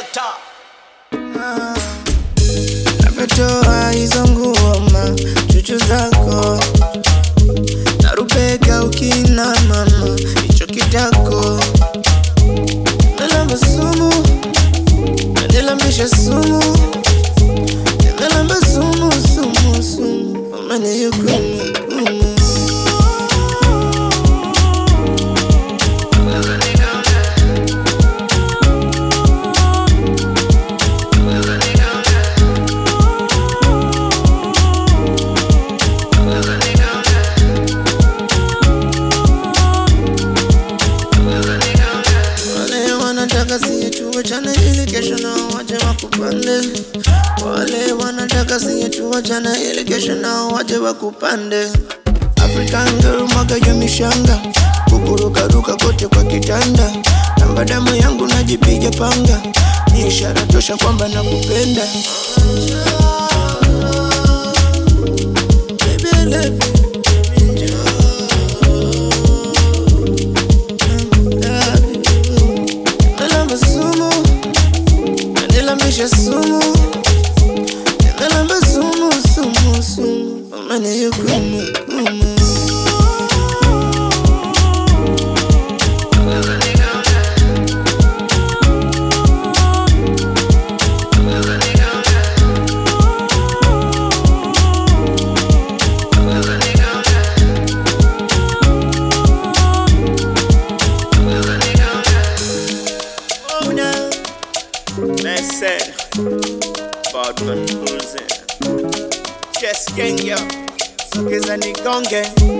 top. Navyotoa hizo nguoma chuchu zako narupeka ukina mama hicho kitako nalamba sumu nanilambisha sumu nimelamba sumu sumu sumu umenihukumu hukumu. Wale wanataka siye tuwachane ili kesho nao waje wakupande. Wale wanataka siye tuwachane ili kesho nao waje wakupande. African girl mwaga ya mishanga, kukurukaruka kote kwa kitanda. Namba damu yangu najipiga panga, ni ishara tosha kwamba nakupenda. Baby, I love you. Baby, njoo. Nalamba sumu, nanilambisha sumu, nimelamba sumu sumu sumu, umenihukumu hukumu. Una Messer Badman Bruiser Chess Gang yo Sokeza nigonge